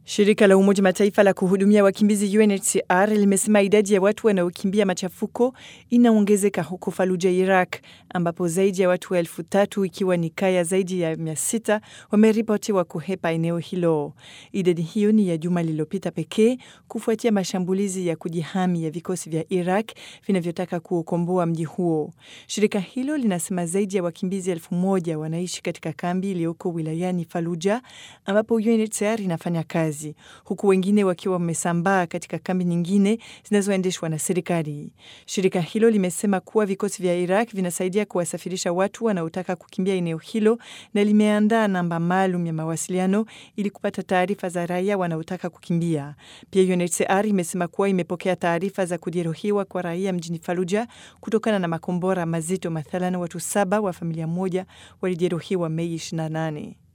Shirika la Umoja Mataifa la kuhudumia wakimbizi UNHCR limesema idadi ya watu wanaokimbia machafuko inaongezeka huko Faluja, Iraq, ambapo zaidi ya watu elfu tatu ikiwa ni kaya zaidi ya mia sita wameripotiwa kuhepa eneo hilo. Idadi hiyo ni ya juma lililopita pekee kufuatia mashambulizi ya kujihami ya vikosi vya Iraq vinavyotaka kuukomboa mji huo. Shirika hilo linasema zaidi ya wakimbizi elfu moja wanaishi katika kambi iliyoko wilayani Faluja ambapo UNHCR inafanya kazi huku wengine wakiwa wamesambaa katika kambi nyingine zinazoendeshwa na serikali. Shirika hilo limesema kuwa vikosi vya Iraq vinasaidia kuwasafirisha watu wanaotaka kukimbia eneo hilo na limeandaa namba maalum ya mawasiliano ili kupata taarifa za raia wanaotaka kukimbia. Pia UNHCR imesema kuwa imepokea taarifa za kujeruhiwa kwa raia mjini Faluja kutokana na makombora mazito. Mathalan, watu saba wa familia moja walijeruhiwa Mei 28.